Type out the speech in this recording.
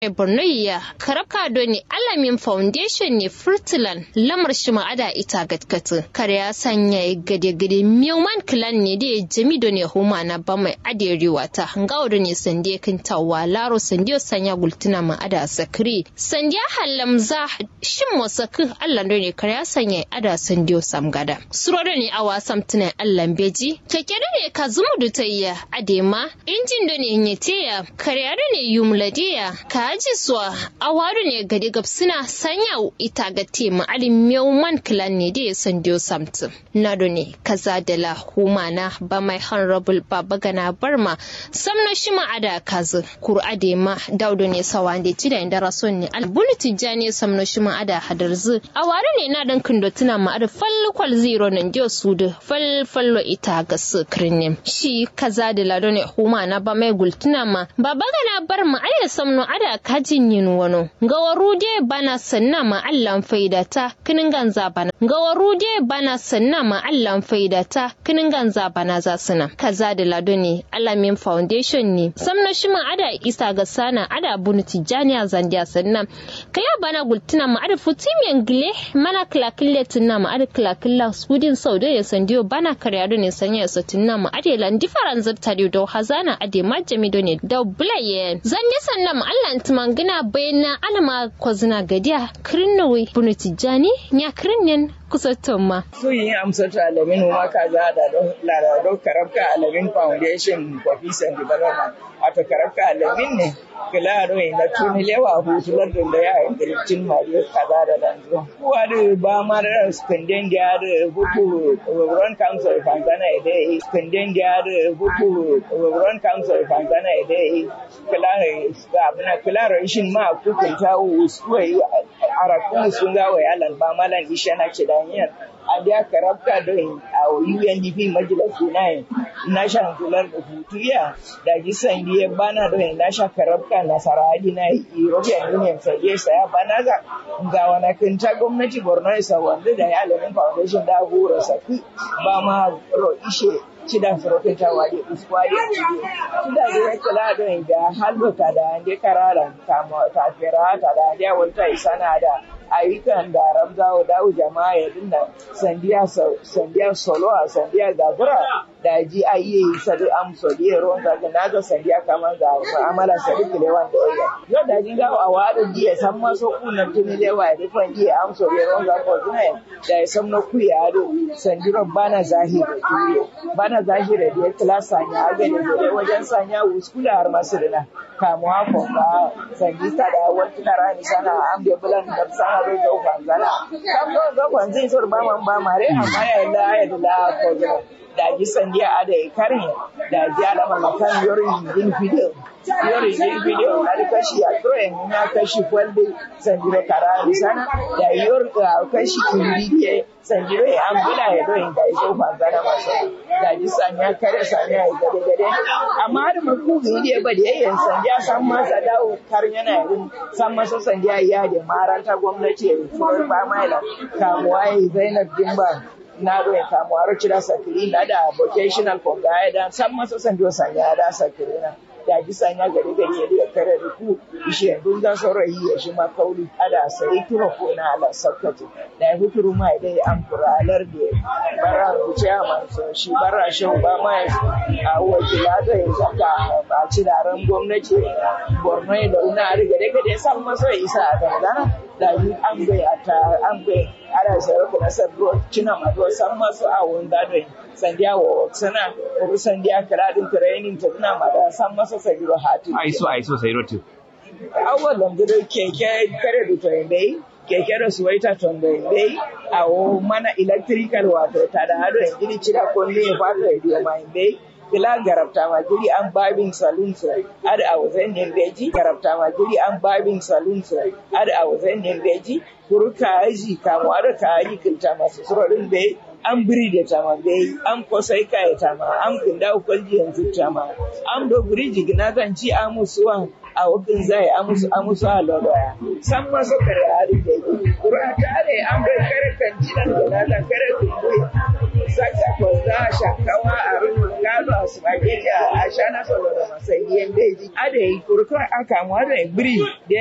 borno ya karabka doni alamin foundation ne furtilan lamar shi ma'ada ita gatkatu kare ya sanya gade gade mewman clan ne da jami da ne huma na ba mai aderewa ta hangawa da ne sande kintawa laro sande sanya gultuna ma'ada sakri sande hallam za shin mosakin allah da ne kare ya sanya ada sande sam gada suro da ne a wasan tunan allah beji keke da ne ka zumu da tayya adema injin da ne nyeteya kare da ne yumladiya ka aji suwa a waru ne gadi gabsina sanya ita ga tema alin mewman clan ne da ya san dio samtu nado ne kaza da la humana ba mai honorable baba gana barma samna shi ma ada kazu kur ade ma daudo ne sawa da ci da inda rason ne albulu tijjani samna shi ma ada hadarzu a waru ne na dan kindo tuna ma ada falkwal zero nan dio su da falfallo ita ga sukrin ne shi kaza da lado ne humana ba mai gultuna ma baba gana barma aya samno ada kajin yin wano gawaru de bana sanna ma allan faidata kinin ganza bana gawaru de bana sanna ma allan faidata kinin ganza bana za suna kaza da lado ne alamin foundation ne samna shi ma ada isa ga sana ada bunu tijani a zandiya sanna kaya bana gultuna ma ada futimiyan gile mana klakille tunna ma ada klakilla sudin saudo ya sandiyo bana karyado ne sanya ya satunna ma ada lan different zarta da hazana ade majami do ne da bulaye zanye sanna ma allan mangina bayana alama kwazina gadiya kirnowi bunu tijjani ya kirnin kusa tomma. Sun yi amsata alamin ma ka za da ladado karabka alamin foundation for peace and development. Wato karabka alamin ne kilaro na tuni lewa hutular da ya yi kirkin mariya kaza da danzo. Kuwa da ba ma da skandin da da buku Run Council Fanzana ide skandin da da buku Run Council Fanzana ide kilaro abuna kilaro shin ma kukunta usuwai arakun sun ga wa yalan ba malan isha na ce daniyar a da karabka don a UNDP majalisi na national kular da hutuya da gisan diye bana don nasha karabka nasara hadi na European Union sai ya saya bana ga ga wani kinta gwamnati Borno isa wanda da yalamin foundation da hura saki ba ma ro ishe cida sorokin ta waje uskwari cida da ya kula da da halbata da ande karara kama ta fera ta da ande wanta isana da ayyukan da ramzawo dawo jama'a ya dinna sandiya sandiya solo a sandiya gabura da ji a yi sadu am so di ron ga na ga sandiya kaman ga amala sadu kile wan da ya yo da ji ga a wadu di ya san maso kunan tuni le wa da fan di am so di ron ga ko tuna da ya san no ku ya do sandiro bana zahiri bana zahiri da ya klasa ne a ga da wajen sanya wuskula har masu dina kamuwa ko ba sandista da wani rani sana am da bulan da sana ro do kwanzana kam do do kwanzin sur ba man ba mare amma ya la ya la ko da ji sandiya a da karin da ji alama makan yorin yin video yorin yin video na da kashi a troyen ya kashi kwalde sandiro karari sana da yor kashi kindi ke sandiro ya ambula ya do inda iso kwanzana maso da ji sanya kare sanya ya gade gade amma da maku ne ba da yayin sandiya san masa dawo karin yana yin san masa sandiya ya da maranta gwamnati ya furar ba maila kamuwa ya zainab dimba na do ya kamu aro cira sakiri na da vocational fonga ya da san masa sandiyo sanya da sakiri na da ji sanya gari gari ya da kare da ku ishe dun da saurayi ya shi ma kauli ada sai kiro ko na ala sakkati da ya huturu ma dai an kuralar da bara rubuce a manso shi bara shi ba ma a wakila da ya saka a ci ran gwamnati borno da una riga da gade san masa isa a dangana da yi an bai a ta an bai ana sayar da nasar ruwa cina ma do san masu a wanda da sandiya wa sana ko sandiya kala din training ta tuna ma da san masa sabiro hatu aiso aiso sai rotu awal lamgado keke kare da to bai keke da suwaita to bai a mana electrical wato ta da hado gidi cira ko ne ya fata da mai bai kila garabta ma guri an babin saloon so ada a wasan yin beji garabta ma guri an babin saloon so ada a wasan yin beji kuru kaji kamu ada kaji kilta masu surorin bai an biri da tama bai an kosai kaya tama an kunda kwalji yanzu tama an do biri jigina zan ci amusuwan a wakin zai amusu amusu a loloya san masu kare hari da yi kura tare an bai kare kan jinan da na kare kumbuya sakta kwasta shakawa a rumun gado a spaghetti a shana solo da masai yen deji ade kurkon aka mu ade bri